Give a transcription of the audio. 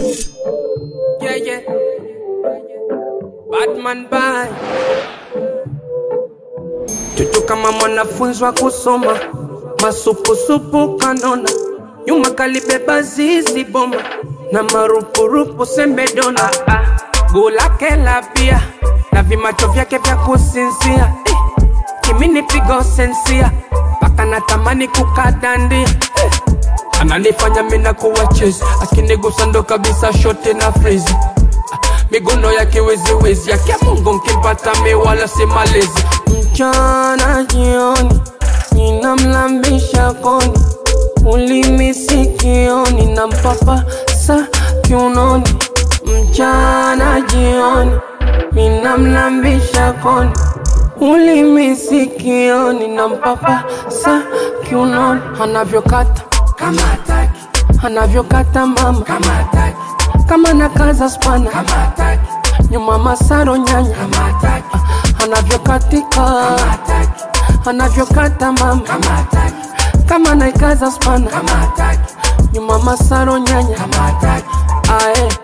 Yeah, yeah. Batman bye. Chuchu kama mwanafunzi wa kusoma, masupusupu kanona, nyuma kalibeba zizi bomba na marupurupu sembedona, gulake la bia na vimacho vyake vya kusinzia eh, kimini pigo sensia mpaka natamani kukadandia eh, ananifanya mina kuwa chezi akinigusa ndo kabisa shote na frizi miguno ya kiweziwezi yake Mungu nkimpata mi wala si malezi mchana jioni ninamlambisha koni ulimi sikioni na mpapa sa kiunoni mchana jioni ninamlambisha koni ulimi sikioni na mpapa sa kiunoni anavyokata kama hataki anavyokata mama kama hataki kama nakaza spana kama hataki nyuma masaro nyanya kama hataki anavyokatika kama hataki anavyokata mama kama hataki kama naikaza spana kama hataki nyuma masaro nyanya kama hataki ae